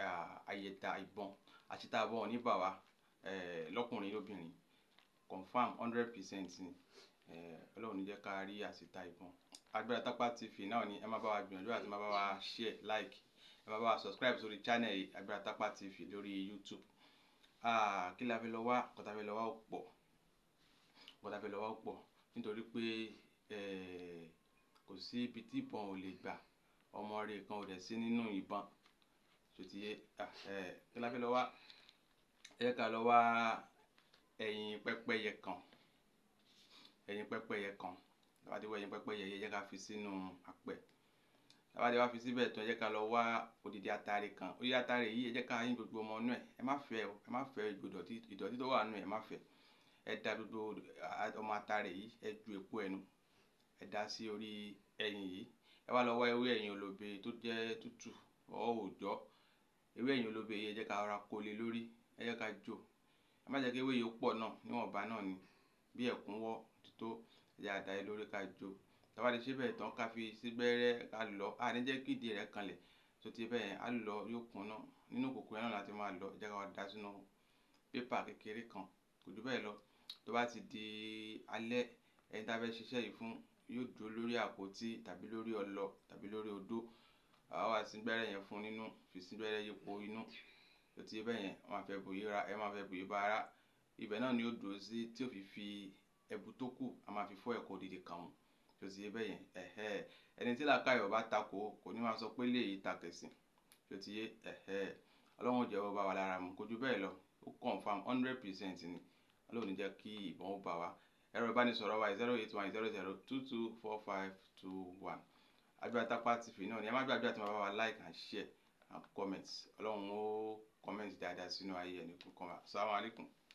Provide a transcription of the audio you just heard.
àyẹ̀dá ìbọn àṣìta ìbọn ò ní bà wá lọ́kùnrin lóbìnrin confam hundred percent ni ọlọ́run ní jẹ́ ká rí àṣìta ìbọn Agbára Tápá TV náà ni ẹ má bá wa gbìyànjú àti má bá wa share like ẹ má bá wa subscribe sórí channel yìí Agbára Tápá TV lórí YouTube kí la fi lọ wá kọ́ta fi lọ wá ó pọ̀ kọ́ta fi lọ wá ó pọ̀ nítorí pé kò sí ibi tí ìbọn ò lè gbà ọmọ rẹ̀ kan ò dẹ̀ sí nínú ìbọn ṣòtìyẹ kí la fi lọ wá ẹ ká lọ wá ẹyin pẹ́pẹ́yẹ kan ẹyin pẹ́pẹ́yẹ kan tàbátí wọ ẹyin pẹ́pẹ́yẹ yẹ jẹ́ ká fi sínú apẹ̀ tàbátí wá fi síbẹ̀ tán ẹ jẹ́ ká lọ wá odidi atare kan odidi atare yìí ẹ jẹ́ ká yín gbogbo ọmọ inú ẹ̀ ẹ má fẹ́ ẹ má fẹ́ ìdọ̀tí ìdọ̀tí tó wà nínú ẹ̀ ẹ má fẹ́ ẹ da gbogbo ọmọ atare yìí ẹ ju èpo ẹnu ẹ dá sí orí ẹyin yìí ẹ wá lọ wá ewé ẹyin olóbe tó jẹ́ tútù ọ̀ òòjọ́ ewé ẹyin olóbe yìí ẹ jẹ́ ká rọra kó lé lórí ẹ jẹ́ ká jó ẹ má jẹ́ kí ewé yìí ó pọ̀ náà níwọ̀nba náà ni bí ẹ̀kúnwọ́ tó ẹ jẹ́ àdá yìí lórí ká jó tàbá ti ṣe bẹ́ẹ̀ tán ká fi sí gbẹ́rẹ́ ká lọ à ní jẹ́ kí ìdí rẹ̀ kanlẹ̀ tó ti bẹ́ẹ̀ á lọ yóò kún náà nínú kòkó yẹn náà láti máa lọ ẹ jẹ́ ká wá dá sínú pépà kékeré kan kò jù bẹ́ẹ̀ lọ tó bá ti di alẹ́ ẹni tá a fẹ́ ṣiṣẹ́ yìí fún yóò dúró lórí àpótí tàbí lórí ọlọ tàbí lórí odó àwa wá sí gbẹ́rẹ́ yẹn fún nínú fi sí gbẹ́rẹ́ yípo inú tó ti bẹ́ẹ̀ yẹn ẹ máa fẹ́ bòyí ra ẹ máa fẹ́ bòyí bá ara ibẹ̀ náà ni ó dúró sí tí ó fi fi ẹbu tó kù a máa fi fọ́ ẹ̀kọ́ òdìdí kan tó ti bẹ́ẹ̀ yẹn ẹ̀hẹ́ ẹni tí làákàyọ̀ bá takò kò ní máa sọ pé léyìí takẹ̀sìn tó ti yé ẹ̀hẹ́ ọlọ́run jẹ́wọ́ bá wa lára mu kò jù bẹ́ẹ̀ lọ ó confam hundred percent ni ọlọ́run ní jẹ́ kí ìbọn ó bá wa ẹ̀rọ ìbánisọ̀rọ̀ wa zero eight one zero zero two two four five two one Agbára Tápá TV náà ni ẹ má gbàgbé àti máa bá wa like and share and comment ọlọ́run ó comment dáadáa sínú ayé ẹni kúkan wa assalamu alaikum.